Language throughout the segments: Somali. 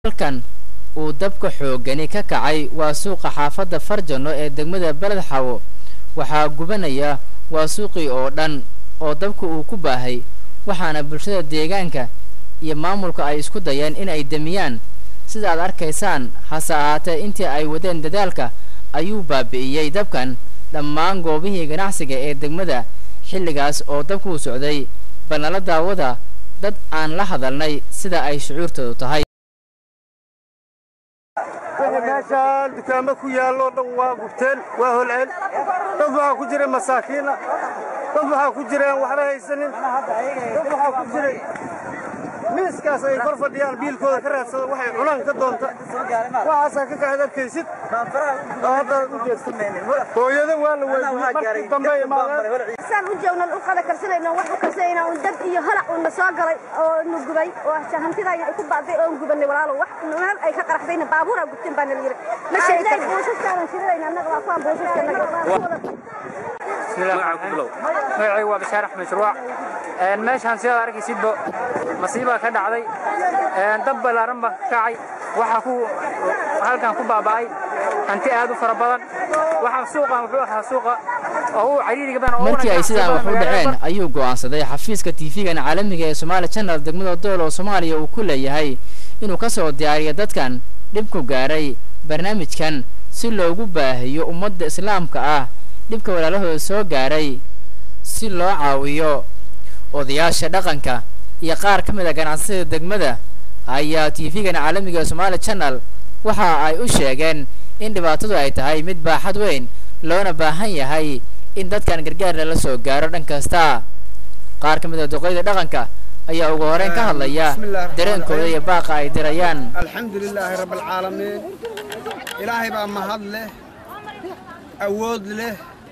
halkan uu dabka xoogani ka kacay waa suuqa xaafadda farjano ee degmada beled xawo waxaa gubanaya waa suuqii oo dhan oo dabka uu ku baahay waxaana bulshada deegaanka iyo maamulka ay isku dayeen in ay demiyaan sida aad arkaysaan hase ahaatee intii ay wadeen dadaalka ayuu baabi'iyey dabkan dhammaan goobihii ganacsiga ee degmada xilligaas oo dabkuu socday balnala daawada dad aan la hadalnay sida ay shucuurtoodu tahay wixii meeshaan dukaamo ku yaallo dhan waa gubteen waa holceen dad waxaa ku jira masaakiina dad waxaa ku jira aan waxba haysanin dad waxaa ku jira miiskaas ay kor fadhiyaan biilkooda ka raadsada waxay cunaan ka doonta waxaasaa ka kaxad arkaysid oo hadda u jeesta hooyada waa la weydiyey markii dambe imaadeen saan u joognan u qada karsanayno wax u karsanayna un dab iyo holac uuna soo galay oo nu gubay oo hantidayna ay ku baaday oon gubanay walaalo wax meel ay ka qaraxdayna baabuura gubteen baa nala yiri ma sheegtay buusaskaadan shidadayna annaga waa kuwaan magacaygu waa bashaar axmed shurwac meeshaan sidaad arkaysidba masiibaa ka dhacday dab ballaaran baa ka kacay waxaa ku halkan ku baaba'ay hanti aad u fara badan waxaa suuqan wuxuu ahaa suuqa oo uu cariiriga badan markii ay sidaan wax u dhaceen ayuu go'aansaday xafiiska tv-gan caalamiga ee somaali channel degmada dool oo soomaaliya uu ku leeyahay inuu ka soo diyaariyo dadkan dhibku gaaray barnaamijkan si loogu baahiyo ummadda islaamka ah dhibka walaalahooda soo gaaray si loo caawiyo odayaasha dhaqanka iyo qaar ka mid a ganacsiyada degmada ayaa tv-gan caalamiga ee somaali channel waxa ay u sheegeen in dhibaatadu ay tahay mid baaxad weyn loona baahan yahay in dadkan gargaar lala soo gaaro dhan kasta qaar ka mid a duqeyda dhaqanka ayaa ugu horeyn ka hadlaya dareenkooda iyo baaqa ay dirayaan alxamdu lilaahi rabbialcaalamiin ilaahay baa mahad leh awood leh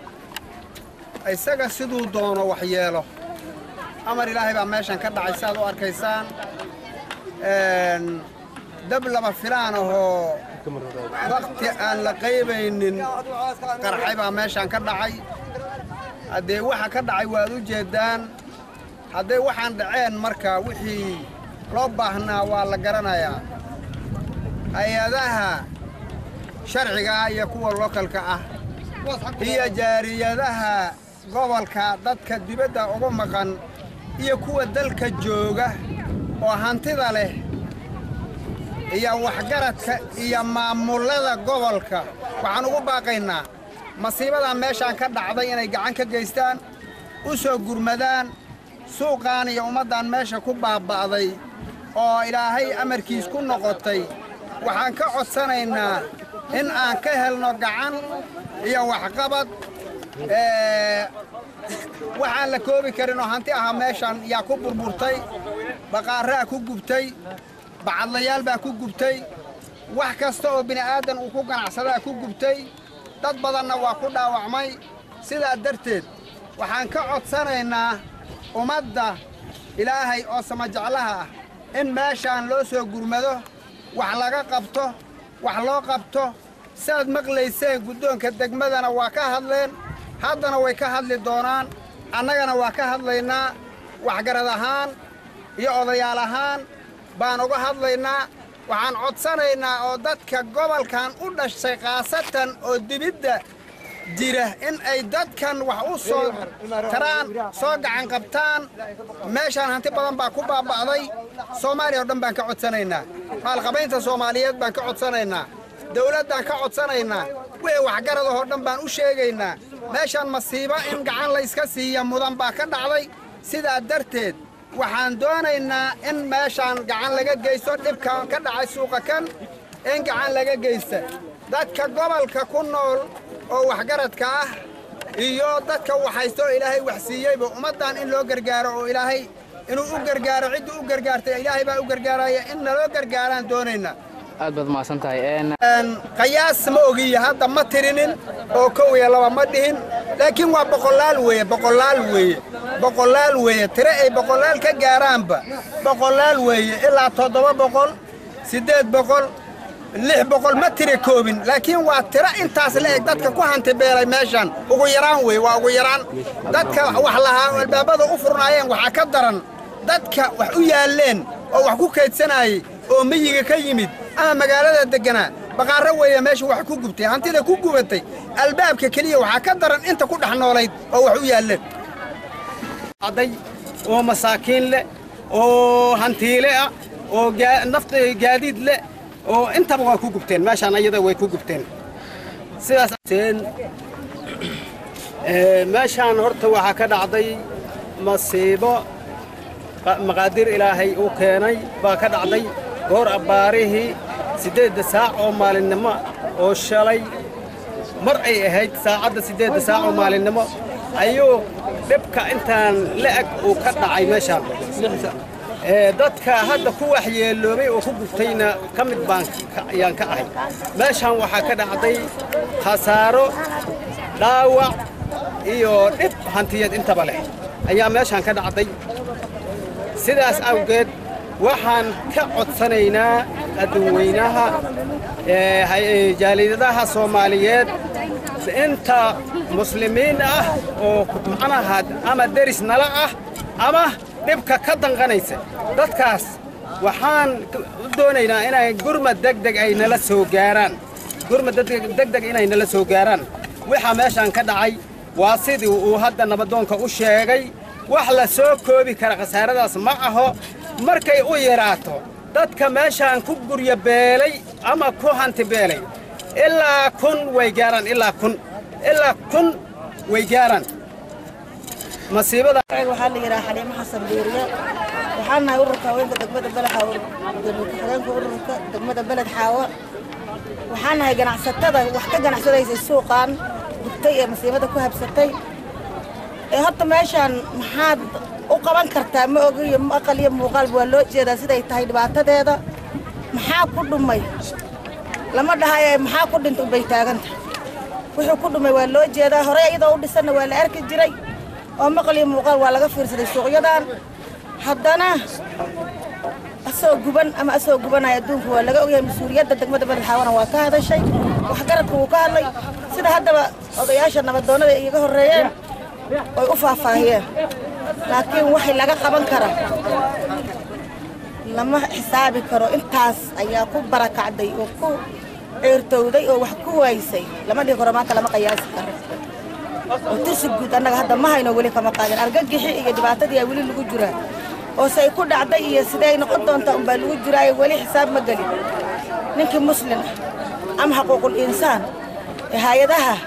isaga siduu doono wax yeelo amar ilaahay baa meeshan ka dhacay saaad u arkaysaan dab lama filaan ahoo wakti aan la qaybaynin qarxay baa meeshan ka dhacay haddee waxa ka dhacay waad u jeeddaan hadday waxaan dhaceen marka wixii loo baahnaa waa la garanayaa hay-adaha sharciga ah iyo kuwa lokalka ah iyo jaariyadaha gobolka dadka dibadda ugu maqan iyo kuwa dalka jooga oo hantida leh iyo waxgaradka iyo maamullada gobolka waxaan ugu baaqaynaa masiibadan meeshaan ka dhacday inay gacan ka geystaan u soo gurmadaan suuqaan iyo ummaddan meesha ku baaba'day oo ilaahay amarkiis ku noqotay waxaan ka codsanaynaa in aan ka helno gacan iyo waxqabad waxaan la koobi karin oo hanti ahaa meeshaan yaa ku burburtay baqaarraa ku gubtay bacadlayaal baa ku gubtay wax kasta oo bini'aadan uu ku ganacsadaa ku gubtay dad badanna waa ku dhaawacmay sidaa darteed waxaan ka codsanaynaa ummadda ilaahay oo samajeclaha ah in meeshaan loo soo gurmado wax laga qabto wax loo qabto siaad maqlayseen guddoonka degmadana waa ka hadleen haddana way ka hadli doonaan annagana waa ka hadlaynaa waxgarad ahaan iyo odayaal ahaan baan uga hadlaynaa waxaan codsanaynaa oo dadka gobolkan u dhashay khaasatan oo dibidda jira in ay dadkan wax u soo taraan soo gacan qabtaan meeshaan hanti badan baa ku baaba'day soomaaliya oo dhan baan ka codsanaynaa maalqabaynta soomaaliyeed baan ka codsanaynaa dawladdaan ka codsanaynaa wixii waxgaradahoo dhan baan u sheegaynaa meeshaan masiibo in gacan layska siiya mudan baa ka dhacday sidaa darteed waxaan doonaynaa in meeshaan gacan laga geysto dhibkan ka dhacay suuqa kan in gacan laga geysta dadka gobolka ku nool oo waxgaradka ah iyo dadka waxhaysta oo ilaahay wax siiyeyba ummaddan in loo gargaaro oo ilaahay inuu u gargaaro ciddii u gargaartay ilaahay baa u gargaaraya in naloo gargaaraan doonaynaa aad baad mahadsan tahay qayaas ma ogiya hadda ma tirinin oo kow iyo laba ma dhihin laakiin waa boqolaal weeye boqolaal weeye boqolaal weeye tire ay boqolaal ka gaaraanba boqolaal weeye ilaa toddoba boqol siddeed boqol lix boqol ma tira koobin laakiin waa tiro intaas la eg dadka ku hanti beelay meeshan ugu yaraan weeye waa ugu yaraan dadka wax lahaa oo albaabada u furnaayeen waxaa ka daran dadka wax u yaalleen oo wax ku kaydsanayay oo miyiga ka yimid ama magaalada degganaa baqaarro weeye meesha wax ku gubtay hantida ku gubatay albaabka keliya waxaa ka daran inta ku dhex noolayd oo wax u yaalleen aday oo masaakiin leh oo hantiile ah oo nafta gaadiid leh oo intaba waa ku gubteen meeshaan ayada way ku gubteen sidaas meeshaan horta waxaa ka dhacday masiibo maqaadir ilaahay uu keenay baa ka dhacday goor abbaarihii siddeedda saac oo maalinnimo oo shalay mar ay ahayd saacadda siddeedda saac oo maalinnimo ayuu dhibka intaan la'eg uu ka dhacay meeshaan dadka hadda ku waxyeeloobay oo ku gubtayna ka mid baan ayaan ka ahay meeshaan waxaa ka dhacday khasaaro dhaawac iyo dhib hantiyad intaba leh ayaa meeshaan ka dhacday sidaas awgeed waxaan ka codsanaynaa adduunweynaha jaalidadaha soomaaliyeed inta muslimiin ah oo macnaha ama deris nala ah ama dhibka ka danqanaysa dadkaas waxaan u doonaynaa inay gurmad degdeg ay nala soo gaaraan gurmad degdeg inay nala soo gaaraan waxaa meeshaan ka dhacay waa sidii uu hadda nabadoonka u sheegay wax la soo koobi kara khasaaradaas ma aho markay u yaraato dadka meeshaan ku gurya beelay ama ku hanti beelay ilaa kun way gaaraan ilaa kun ilaa kun way gaaraan masiibada waxaa la yidhaha xaliimo xasan buuriye waxaan nahay ururka haweenka degmada beled xaawo gudoomiye ururka degmada beled xaawo waxaan nahay ganacsatada wax ka ganacsadaysay suuqan gubtay ee masiibada ku habsatay ee horta meeshaan maxaad u qaban kartaa ma ogiyo aqal iyo muuqaalba waa loo jeedaa siday tahay dhibaatadeeda maxaa ku dhumay lama dhahaye maxaa ku dhintay bay taagan tahay wuxuu ku dhumay waa loo jeedaa horey iyadoo u dhisanna waa la arki jiray oo maqal iyo muuqaal waa laga fiirsaday suuqyadan haddana asoo guban ama asoo gubanaya adduunku waa laga ogyahay mas-uuliyadda degmada beled xaawana waa ka hadashay waxgaradka wuu ka hadlay sida haddaba odayaasha nabadoonnada ay iga horreeyeen oy u faahfaahiyeen laakiin waxay laga qaban kara lama xisaabi karo intaas ayaa ku barakacday oo ku ceertowday oo wax ku waysay lama dhihi karo maanta lama qiyaasi karo oo tirsi guud annaga hadda ma hayno weli kama qaadin argagixi iyo dhibaatadii aa weli lagu jiraa oo say ku dhacday iyo siday noqon doontaa unbaa lagu jiraayo weli xisaab ma gelin ninkii muslin ah ama xaquuqul insaan ee hay-adaha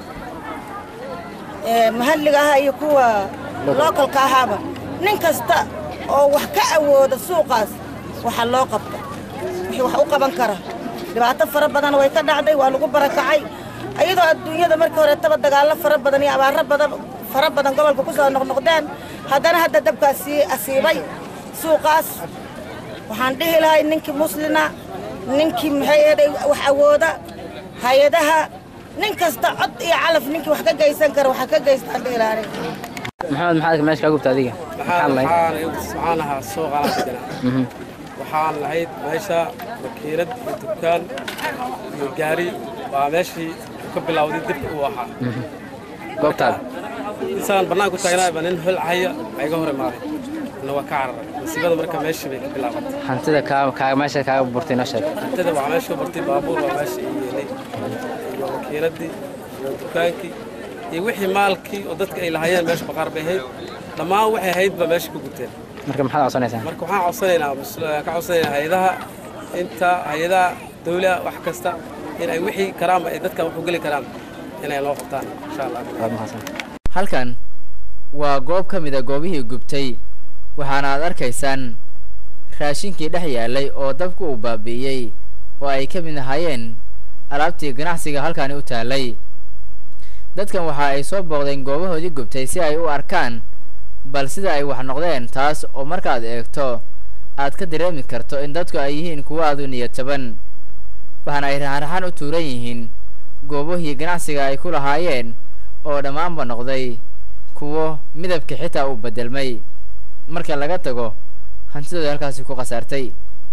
mahalliga aha iyo kuwa lookalka ahaaba nin kasta oo wax ka awooda suuqaas waxa loo qabta wixii wax u qaban kara dhibaato fara badan way ka dhacday waa lagu barakacay iyadoo adduunyada markii horeetaba dagaallo fara badan iyo abaaro badan fara badan gobolka ku soo noqnoqdeen haddana hadda dabkaas sii asiibay suuqaas waxaan dhihi lahay ninkii muslina ninkii maxay eeday wax awooda hay-adaha nin kasta cod iyo calaf ninkii wax ka geysan kara waxa ka geystaan dhihi lahay maxamed maxaad meesha kaa gubta adiga maxaa lahayd waxaan ahaa suuqaan deganaa waxaan lahayd meesha makiinad iyo dukaan iyo gaari waa meeshii ka bilowday dibka uu ahaa goobtaada intaan bannaanku taagnaayba nin hol cahaya iga hor imaaday na waa ka cararay masiibada marka meeshii bay ka bilaabatay hantida kaa kaa meesha kaaga burtay noo sheeg hantida waa meesha burtay baabuur waa meesha ii yeelay iyo makiinaddii iyo dukaankii iyo wixii maalkii oo dadka ay lahaayeen meesha baqaar bay ahayd dhammaan waxay ahaydba meesha ku guteen marka maxaad codsanaysaa marka waxaan codsanaynaa ka codsanaynaa hay-adaha inta hay-adaha dawlaha wax kasta in ay wixii karaanba ay dadkan wax u geli karaan inay noo qabtaan insha allah waad mahadsan halkan waa goob ka mid a goobihii gubtay waxaana aad arkaysaan raashinkii dhex yaalay oo dabku uu baabi'iyey oo ay ka mid ahaayeen alaabtii ganacsiga halkaani u taallay dadkan waxa ay soo booqdeen goobahoodii gubtay si ay u arkaan bal sida ay wax noqdeen taas oo markaad eegto aad ka dareemi karto in dadku ay yihiin kuwo aad u niyad jaban waxaana ay raxan-raxan u tuuran yihiin goobahii ganacsiga ay ku lahaayeen oo dhammaanba noqday kuwo midabka xitaa uu beddelmay marka laga tago hantidooda halkaasi ku khasaartay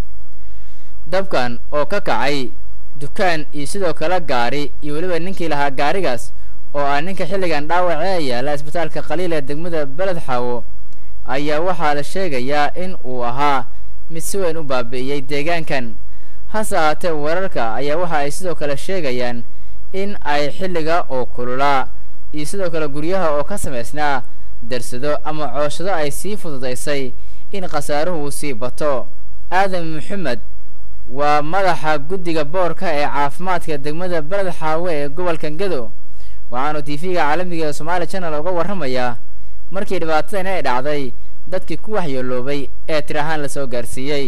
dabkan oo ka kacay dukaan iyo sidoo kale gaari iyo weliba ninkii lahaa gaarigaas oo ah ninka xilligan dhaawacee yaala isbitaalka qaliil ee degmada beled xaawo ayaa waxaa la sheegayaa in uu ahaa mid si weyn u baabi'iyey deegaankan hase ahaatee weerarka ayaa waxa ay sidoo kale sheegayaan in ay xilliga oo kululaa iyo sidoo kale guryaha oo ka samaysnaa darsado ama cooshado ay sii fududaysay in khasaaruhu uu sii bato aadan maxamed waa madaxa guddiga boorka ee caafimaadka degmada beled xaawe ee gobolka gedo waxaanu tv-ga caalamiga ee somaali channel uga warramayaa markii dhibaatadan ay dhacday dadkii ku waxyeeloobay ee tir ahaan lasoo gaarsiiyey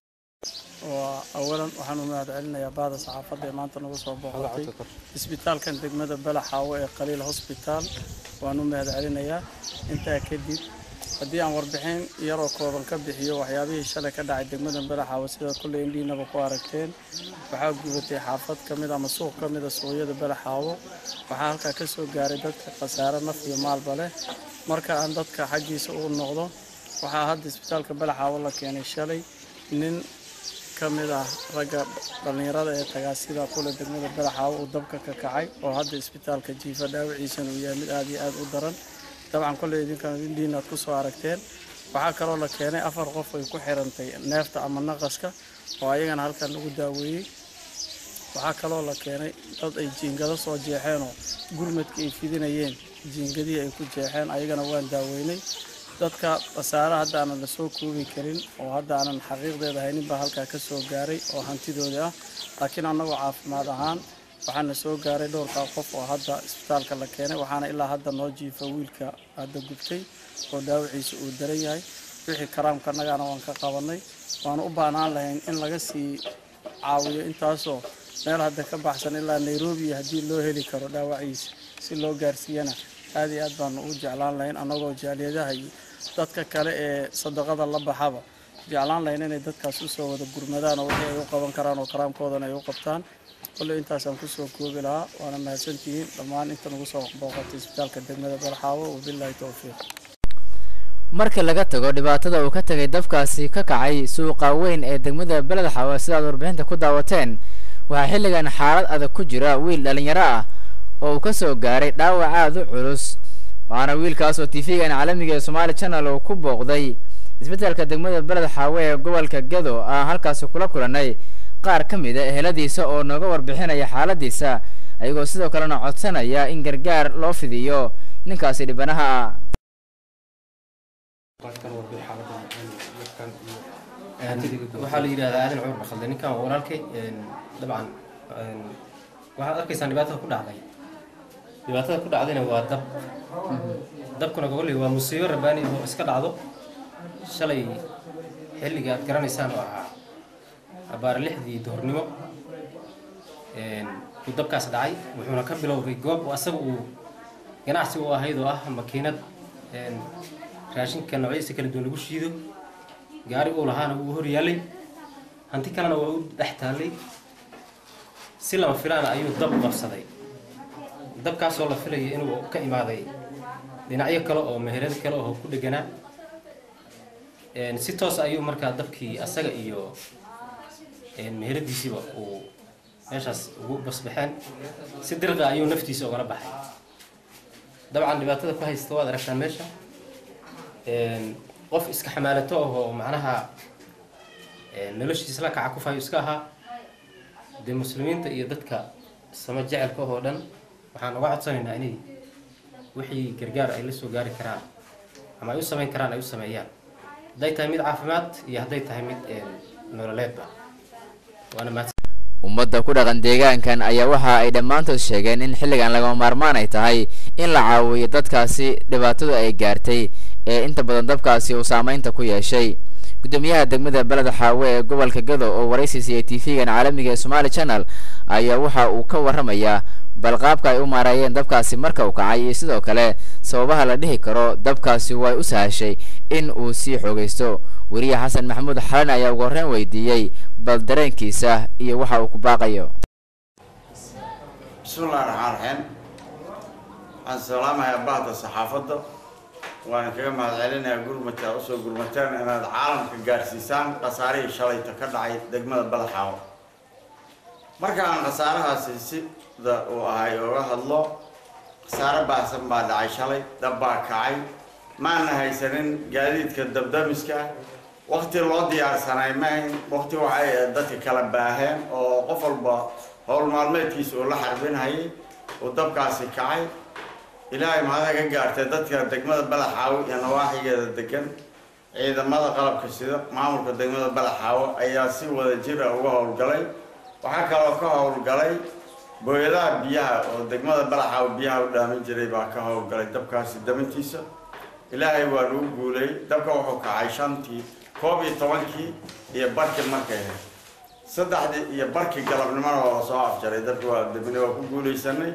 waa awalan waxaan u mahad celinayaa bahda saxaafadda ee maanta nagu soo booqatay isbitaalkan degmada balaxaawo ee qaliil hosbitaal waan u mahad celinayaa intaa kadib haddii aan warbixin yaroo kooban ka bixiyo waxyaabihii shalay ka dhacay degmada balaxaawo sida kolley indhiinaba ku aragteen waxaa gubatay xaafad ka mid ama suuq ka mida suuqyada balaxaawo waxaa halkaa ka soo gaaray dadka khasaare naf iyo maalba leh marka aan dadka xaggiisa u noqdo waxaa hadda isbitaalka balaxaawo la keenay shalay nin ka mid ah ragga dhallinyarada ee tagaasida kule degmada balaxaawo uu dabka ka kacay oo hadda isbitaalka jiifa dhaawiciisana uu yahay mid aad iyo aad u daran dabcan kolley idinkan indhiina aad ku soo aragteen waxaa kaloo la keenay afar qof ay ku xirantay neefta ama naqaska oo ayagana halkan lagu daaweeyey waxaa kaloo la keenay dad ay jiingado soo jeexeenoo gurmadka ay fidinayeen jiingadihii ay ku jeexeen ayagana waan daaweynay dadka khasaare hadda aanan la soo koobi karin oo hadda aanan xaqiiqdeeda haynin baa halkaa ka soo gaaray oo hantidoodii ah laakiin annagoo caafimaad ahaan waxaana soo gaaray dhowrkaa qof oo hadda isbitaalka la keenay waxaana ilaa hadda noo jiifa wiilka hadda gubtay oo dhaawiciisa uu daran yahay wixii karaamka annagaana waan ka qabanay waana u baahnaan lahayn in laga sii caawiyo intaasoo meel hadda ka baxsan ilaa nairobi haddii loo heli karo dhaawaciisa si loo gaarsiiyana aad iyo aad baanu u jeclaan lahayn annagoo jaaliyadaha iyo dadka kale ee sadaqada la baxaba jeclaan lahayn inay dadkaas usoo wada gurmadaan oo wixii ay u qaban karaan oo karaamkoodana ay u qabtaan kolley intaasaan kusoo koobi lahaa waana mahadsantihiin dhammaan inta nagu soo booqatay isbitaalka degmada balxaawo wabilaahi towfiiq marka laga tago dhibaatada uu ka tegay dabkaasi ka kacay suuqa weyn ee degmada beled xaawe sidaad warbixinta ku daawateen waxaa xilligan xaalad adag ku jira wiil dhalinyaro ah oo uu ka soo gaaray dhaawac aada u culus waxaana wiilkaas oo tv-gan caalamiga ee somaali channel uu ku booqday isbitaalka degmada beled xaawe ee gobolka gedo aan halkaasi kula kulanay qaar ka mid a eheladiisa oo nooga warbixinaya xaaladiisa ayagoo sidoo kalena codsanaya in gargaar loo fidiyo ninkaasi dhibanaha ah waxaa la yidhahdaa aadan cumar bakhalde ninkan waa walaalkay dabcan waxaad arkaysaan dhibaatada ku dhacday dhibaatada ku dhacdayna waa dab dabkuna gogolley waa musiibo rabaani oo iska dhacdo shalay xilliga aad garanaysaan oo ahaa abaar lixdii duhurnimo uu dabkaas dhacay wuxuuna ka bilowday goob asaga uu ganacsi u ahayd oo ah makiinad raashinka noocyadiisa kala duwan lagu shiido gaari uu lahaana wuu hor yaallay hanti kalena waa u dhex taallay si lama filaana ayuu dab qabsaday dabkaasoo la filaya inuu ka imaaday dhinacyo kale oo meherado kale oo ku dheganaa si toos ayuu markaa dabkii asaga iyo meheradiisiiba uu meeshaas ugu basbaxeen si dirqa ayuu naftiisa ugala baxay dabcan dhibaatada ku haysta waad aragtaan meesha qof iska xamaalato ah oo macnaha noloshiisa la kaca kufayo iska ahaa dee muslimiinta iyo dadka sama jecelka oo dhan waxaan uga codsanaynaa inay wixii gargaar ay la soo gaari karaan ama ay u samayn karaan ay u sameeyaan hadday tahay mid caafimaad iyo hadday tahay mid nololeedba waana mahadsan ummadda ku dhaqan deegaankan ayaa waxa ay dhammaantood sheegeen in xilligan lagama maarmaan ay tahay in la caawiyo dadkaasi dhibaatadu ay gaartay ee inta badan dabkaasi uu saameynta ku yeeshay gudoomiyaha degmada beled xaawe ee gobolka gado oo waraysi siiyey tv-gan caalamiga ee somaali channel ayaa waxa uu ka warramayaa bal qaabka ay u maareeyeen dabkaasi marka uu kacay iyo sidoo kale sababaha la dhihi karo dabkaasi way u sahashay in uu sii xoogaysto weriye xasan maxamuud xalan ayaa ugu horreyn weydiiyey bal dareenkiisa iyo waxa uu ku baaqayo bismillahi raxmaan raxiim waxaan salaamayaa bahda saxaafadda waana kaga mahadcelinayaa gurmata aad usoo gurmateen inaad caalamka gaarsiisaan khasaarihii shalayta ka dhacay degmada balaxaawo marka aan khasaarahaasi sida uu ahay oga hadlo khasaare baahsan baa dhacay shalay dab baa kacay maana haysanin gaadiidka dabdamiska wakti loo diyaarsanay maahayn wakti waxay ahayd dadka kala baaheen oo qof walba howl maalmeedkiisa uu la xarbinhayay uu dabkaasi kacay ilaahay mahada ka gaartay dadka degmada balaxaawo iyo nawaaxigeeda degan ciidamada qalabka sida maamulka degmada balaxaawo ayaa si wada jir ah uga howlgalay waxaa kaloo ka howlgalay booyadaha biyaha oo degmada balaxaawo biyaha u dhaamin jiray baa ka howlgalay dabkaasi damintiisa ilaahay waa lagu guulay dabka wuxuu kacay shantii koob iyo tobankii iyo barkii markay ahayd saddexdii iyo barkii galabnimona waa la soo afjaray dabki waa dabine waa ku guulaysanay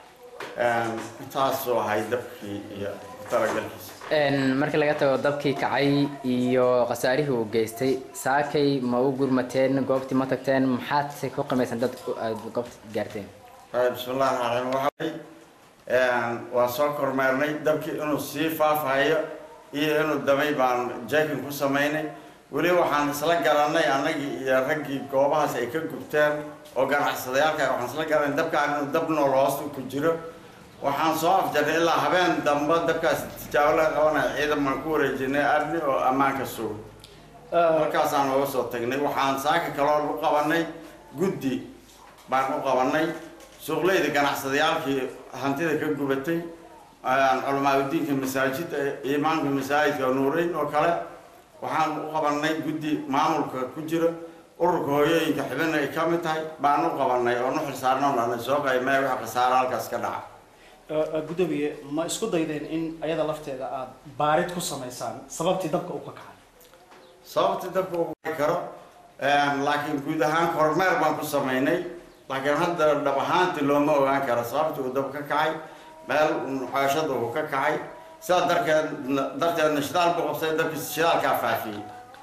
intaasoo ahay dabkii iyo talagalkiisa markii laga tago dabkii kacay iyo khasaarihii uu geystay saakay ma u gurmateen goobtii ma tagteen maxaad ku qimaysan dad aad goobta gaarteen bismillahi raxmaan raxiim waxay waan soo kormeernay dabkii inuu sii faafahayo iyo inuu damay baan jekin ku samaynay weli waxaan isla garanay annagii iyo raggii goobahaas ay ka gubteen oo ganacsadayaalka waxaan isla garanay dabkaan inuu dab nool hoosta ku jiro waxaan soo afjarnay ilaa habeen dambe dabkaas tijaabo laga qabanaya ciidan baan ku wareejinay amni oo ammaanka sugo halkaasaan uga soo tagnay waxaan saaka kaloo u qabanay guddi baan u qabanay suuqleyda ganacsadayaalkii hantida ka gubatay culamaadudiinka masaajid imaamka masaajidka nuureyn oo kale waxaan u qabanay guddi maamulka ku jira ururka hooyooyinka xibina ay ka mid tahay baan u qabanay oo nu xilsaarnoo dhanay soo qaymee waxa khasaaro halkaas ka dhaca gudoomiye ma isku daydeen in ayada lafteeda aad baarid ku samaysaan sababtii dabka u ka kacay sababtii dabka uu kaci karo laakiin guud ahaan kormeer baan ku samaynay laakiin hadda dhab ahaantii looma ogaan karo sababtii uu dab ka kacay meel nuxaashada uu ka kacay sidaa darkeed darteedna shidaal buu qabsay dabkii shidaalkaa faafiyey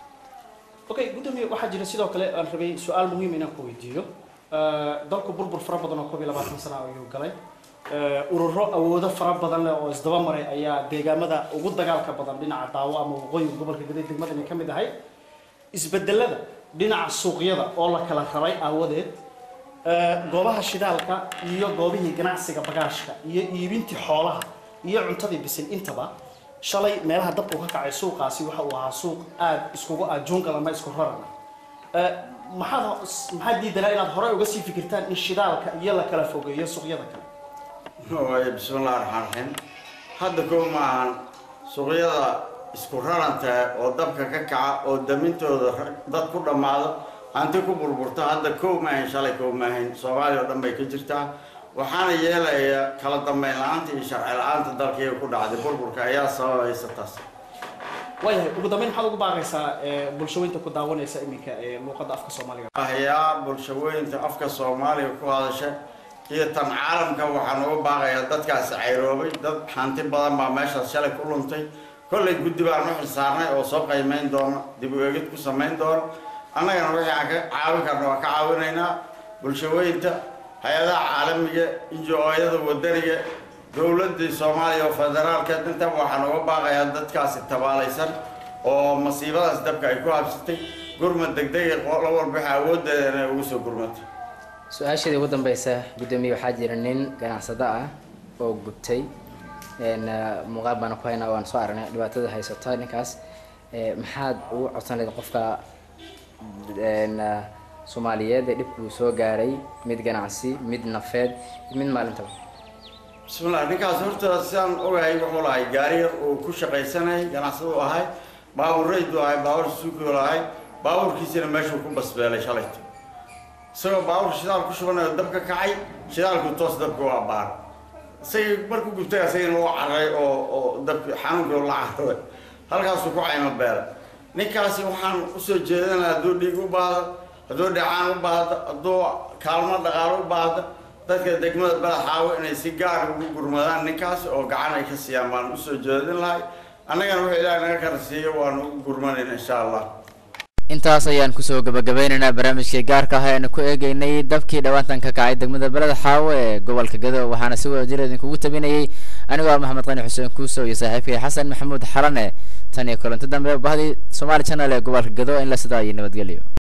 okay gudoomiye waxaa jira sidoo kale aan rabay su-aal muhiim inaan ku weydiiyo dalku burbur fara badan oo koob iyo labaatan sana ayuu galay ururo awoodo fara badan leh oo isdaba maray ayaa deegaamada ugu dagaalka badan dhinaca daawo ama waqooyiga gobolka gaday degmadani ka mid ahay isbedelada dhinaca suuqyada oo la kala raray aawadeed goobaha shidaalka iyo goobihii ganacsiga bagaashka iyo iibintii xoolaha iyo cuntadii bisil intaba shalay meelaha dabku ka kacay suuqaasi waxa uu ahaa suuq aada iskugu ah jungal ama isku rarana maxaad maxaad diidanaa inaad horey uga sii fikirtaan in shidaalka iyo la kala fogeeyo suuqyada kale waay bismillahi raxmaan raxiim hadda kow ma ahan suuqyada isku raranta oo dabka ka kaca oo damintooda dad ku dhammaado hanti ku burburta hadda kow ma ahayn shalay kow ma ahayn soomaaliya oo dhan bay ka jirtaa waxaana yeelaya kala dambeyn la-aanta iyo sharci la-aanta dalkaiga ku dhacday burburka ayaa sababaysa taas waayahay ugu dambeyn maxaad ugu baaqaysaa bulshooyinta ku daawanaysa iminka ee luuqadda afka soomaaliga ahyaa bulshooyinta afka soomaaliga ku hadasha iyo tan caalamka waxaan uga baaqayaa dadkaasi cayroobay dad hanti badan baa meeshaas shalay ku luntay kollay guddi baan u xilsaarnay oo soo qiimeyn doona dib u eegid ku samayn doona annagana wixii aan ka caawin karna waa ka caawinaynaa bulshooyinta hay-adaha caalamiga injo-ooyada wadaniga dowladii soomaaliya oo federaalka intaba waxaan uga baaqayaa dadkaasi tabaalaysan oo masiibadaas dabka ay ku habsatay gurmad degdega la walba waxa awooddeeda inay ugu soo gurmato su-aasheedii ugu dambeysa guddoomiye waxaa jira nin ganacsado ah oo gubtay muuqaal baana ku haynaa waan soo aragnay dhibaatada haysata ninkaas maxaad ugu codsan lahayd qofka soomaaliyeed ee dhibkuu soo gaaray mid ganacsi mid nafeed mid maalintaba bismillah ninkaas horta sidaan ogahay wuxuu lahay gaari yar uu ku shaqaysanayay ganacsadu ahay baabur rayduu ahay baabur suukiu lahay baaburkiisina meeshuu ku basbeelay shalayto isagoo baaburka shidaal ku shubanayo dabka kacay shidaalku toos dabka u abbaar isagii markuu gubtay asagina u cararay oo oo dabki xanuunkii la cararay halkaasuu ku caymo beela ninkaasi waxaan usoo jeedinaa hadduu dhiig u baahdo hadduu dhacaan u baahdo hadduu kaalmo dhaqaalo u baahdo dadka degmada badaxaawo inay si gaar ugu gurmadaan ninkaas oo gacan ay ka siiyaan baan usoo jeedin lahay annagana wuxuu ilaahay naga kala siiyo waanu ugu gurmanayna insha allah intaas ayaan kusoo gabagabeynaynaa barnaamijkii gaarka ah eanu ku eegeynay dabkii dhawaantan ka kacay degmada beled xaawo ee gobolka gado waxaana si wada jir idinkugu tabinayay anigoo ah maxamed qani xuseen kuusow iyo saaxiibkay xasan maxamuud xalane tan iyo kulanti dambe bahdii somaali channel ee gobolka gado in la sidaa iyo nabadgelyo